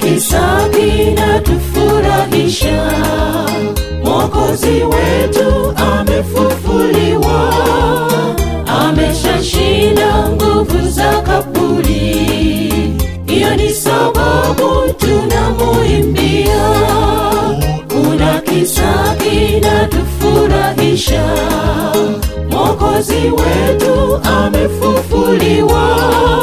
kisa kinatufurahisha mwokozi wetu amefufuliwa ameshashinda nguvu za kaburi hiyo ni sababu tunamuimbia kuna kisa kinatufurahisha mwokozi wetu amefufuliwa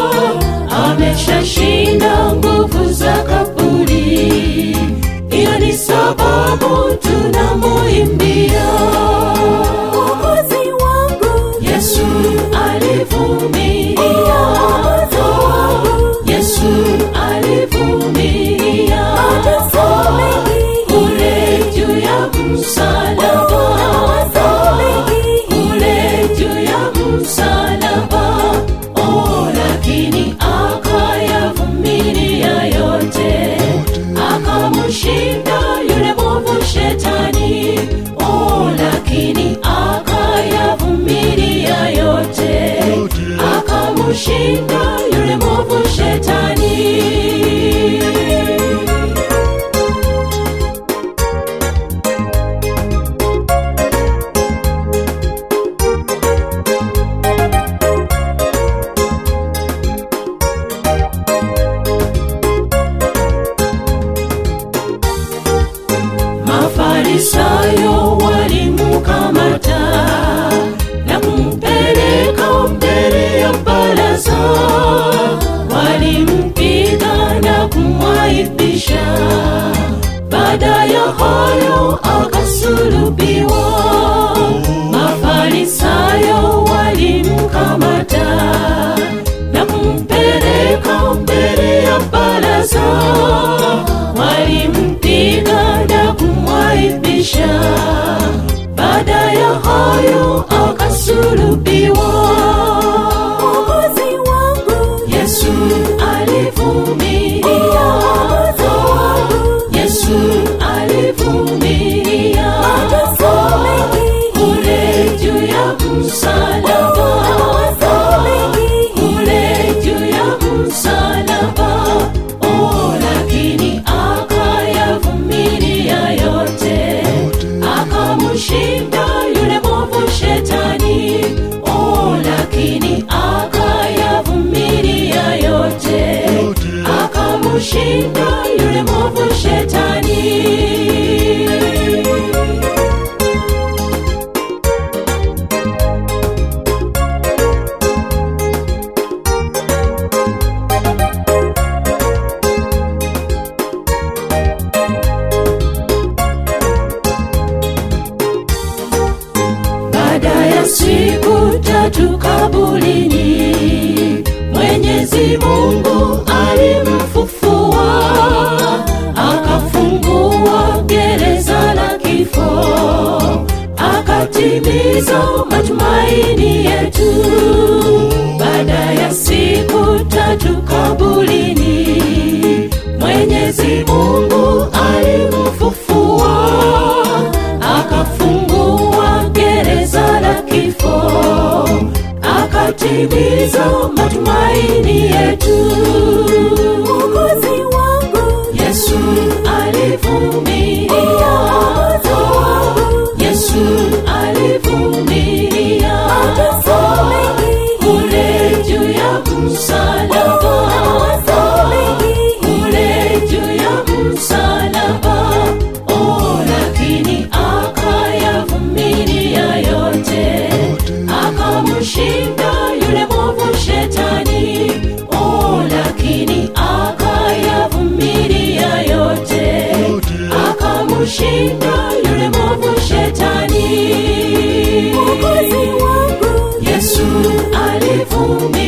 ameshashinda nguvu za kaburi hiyo ni sababu tunamuimbia Mwokozi wangu yesu alivumilia yesu alivumilia mateso mengi kule juu ya msalaba kule juu ya msalaba oh, lakini akayavumilia yote akamshinda yule mwovu shetani oh, lakini akayavumilia yote akamshinda yule mwovu shetani mafarisayo walimukamata na kumpeleka mbele ya baraza walimpiga na kumwaibisha baada ya hayo akasulubiwa mafarisayo walimkamata na kumpeleka mbele ya baraza walimpiga na kumwaibisha baada ya hayo akasulubiwa Mwokozi wangu yesu alivumilia yesu alivumilia mateso mengi kule juu ya msalaba kule juu ya msalaba oh, lakini akayavumilia yote akamshinda yule mwovu shetani oh, lakini akayavumilia yote akamshinda yule mwovu shetani baada ya siku tatu kabulini mwenyezi mungu alimfufua akafungua gereza la kifo akatimiza matumaini yetu baada ya siku tatu kabulini mwenyezi mungu alimfufua akafungua gereza la kifo akatimiza matumaini yetu Mwokozi wangu yesu alivumilia yesu alivumilia mateso mengi kule juu ya msalaba kule juu ya msalaba oh, lakini akayavumilia yote akamshinda yule mwovu shetani oh, lakini akayavumilia yote akamshinda yule mwovu shetani Mwokozi wangu yesu alivumilia